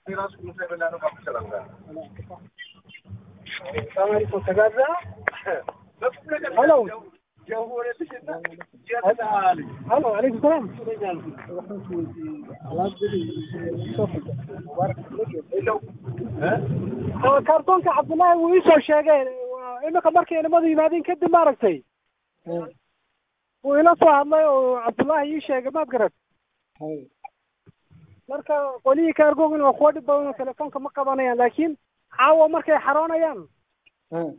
Hello. Hello, عليكم السلام. Oo, kaartoonka cabdullaahi wuu iisoo sheegay waa imika markay inamadu yimaadeen kadib maaragtay wuu ila soo hadlay oo cabdullaahi ii sheegay maad garat marka qolihii kaargoogin waa kuwa dhib badan oo telefoonka ma qabanayaan laakiin caawa markay xaroonayaan